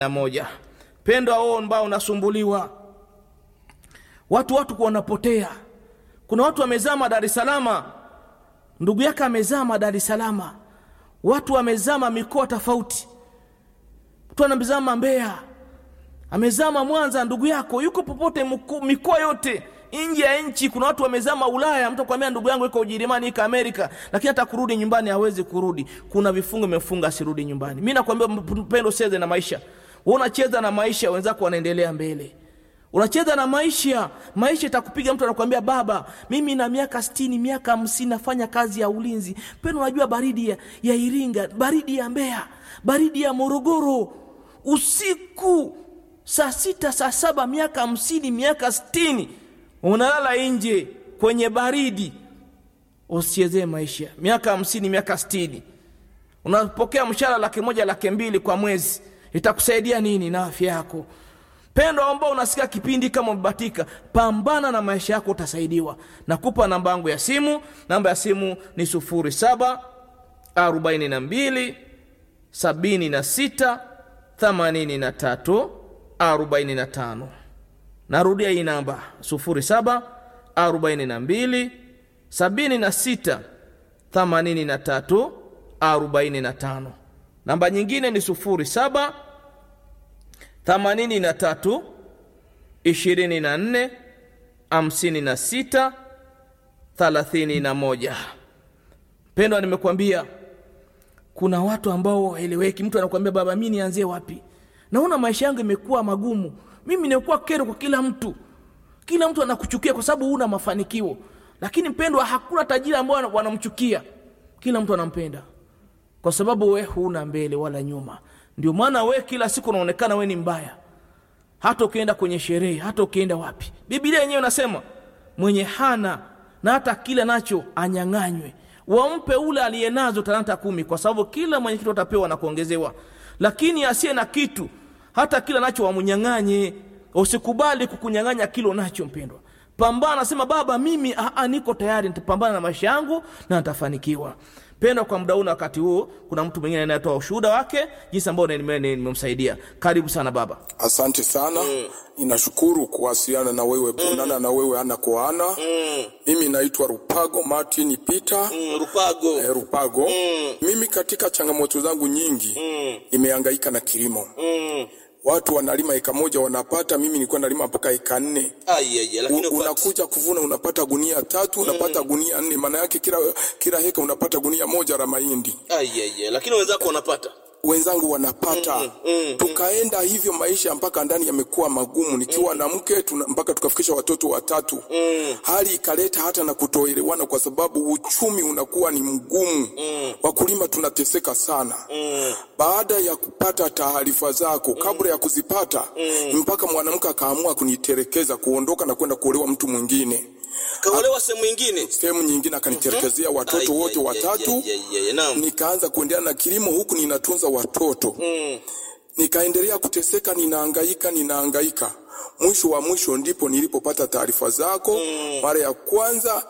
na moja pendo ao ambao unasumbuliwa watu watu wanapotea kuna watu wamezama dar es salama ndugu yake amezama dar es salama watu wamezama mikoa tofauti mtu anamzama mbeya amezama mwanza ndugu yako yuko popote mku- mikoa yote nje ya nchi kuna watu wamezama ulaya mtu akwambia ndugu yangu iko ujerumani iko amerika lakini hata kurudi nyumbani hawezi kurudi kuna vifungo imefunga asirudi nyumbani mi nakwambia mpendo ucheze na maisha Wewe unacheza na maisha wenzako wanaendelea mbele unacheza na maisha maisha itakupiga mtu anakuambia baba mimi na miaka stini miaka hamsini nafanya kazi ya ulinzi pendo unajua baridi ya, ya iringa baridi ya mbeya baridi ya morogoro usiku saa sita saa saba miaka hamsini miaka stini unalala nje kwenye baridi usichezee maisha miaka hamsini miaka stini unapokea mshahara laki moja laki mbili kwa mwezi itakusaidia nini na afya yako pendo ambao unasikia kipindi kama umebatika pambana na maisha yako utasaidiwa nakupa namba yangu ya simu namba ya simu ni sufuri saba arobaini na mbili sabini na sita themanini na tatu arobaini na tano narudia hii namba sufuri saba arobaini na mbili sabini na sita themanini na tatu arobaini na tano namba nyingine ni sufuri saba themanini na tatu ishirini na nne hamsini na sita thalathini na moja pendwa nimekwambia kuna watu ambao waeleweki mtu anakuambia baba mi nianzie wapi naona maisha yangu imekuwa magumu mimi nimekuwa kero kwa kila mtu kila mtu anakuchukia kwa sababu huna mafanikio lakini mpendwa hakuna tajiri ambao wanamchukia kila mtu anampenda kwa sababu we huna mbele wala nyuma ndio maana we kila siku unaonekana we ni mbaya hata ukienda kwenye sherehe hata ukienda wapi bibilia yenyewe inasema mwenye hana na hata kile nacho anyang'anywe wampe ule aliye nazo talanta kumi kwa sababu kila mwenye kitu atapewa na kuongezewa lakini asiye na kitu hata kila nacho wamnyang'anye usikubali kukunyang'anya kilo nacho mpendwa pambana nasema baba mimi aa, niko tayari nitapambana na maisha yangu na nitafanikiwa pendwa kwa muda huu na wakati huu kuna mtu mwingine anayetoa ushuhuda wake jinsi ambao nime- nimemsaidia karibu sana baba asante sana ninashukuru kuwasiliana na wewe kuonana na wewe ana kwa ana mimi naitwa rupago martin peter rupago eh, rupago mimi katika changamoto zangu nyingi nimehangaika na kilimo watu wanalima eka moja wanapata mimi nilikuwa nalima mpaka eka nne U- unakuja kuvuna unapata gunia tatu unapata gunia nne maana yake kila kila heka unapata gunia moja la mahindi lakini wenzako wanapata wenzangu wanapata mm, mm, tukaenda hivyo maisha mpaka ndani yamekuwa magumu nikiwa na mke tuna, mpaka tukafikisha watoto watatu mm. hali ikaleta hata na kutoelewana kwa sababu uchumi unakuwa ni mgumu mm. wakulima tunateseka sana mm. baada ya kupata taarifa zako kabla ya kuzipata mm. mpaka mwanamke akaamua kuniterekeza kuondoka na kwenda kuolewa mtu mwingine kaolewa sehemu ingine sehemu nyingine akaniterekezea watoto wote watatu nikaanza kuendelea na kilimo huku ninatunza watoto mm. nikaendelea kuteseka ninaangaika ninaangaika mwisho wa mwisho ndipo nilipopata taarifa zako mm. mara ya kwanza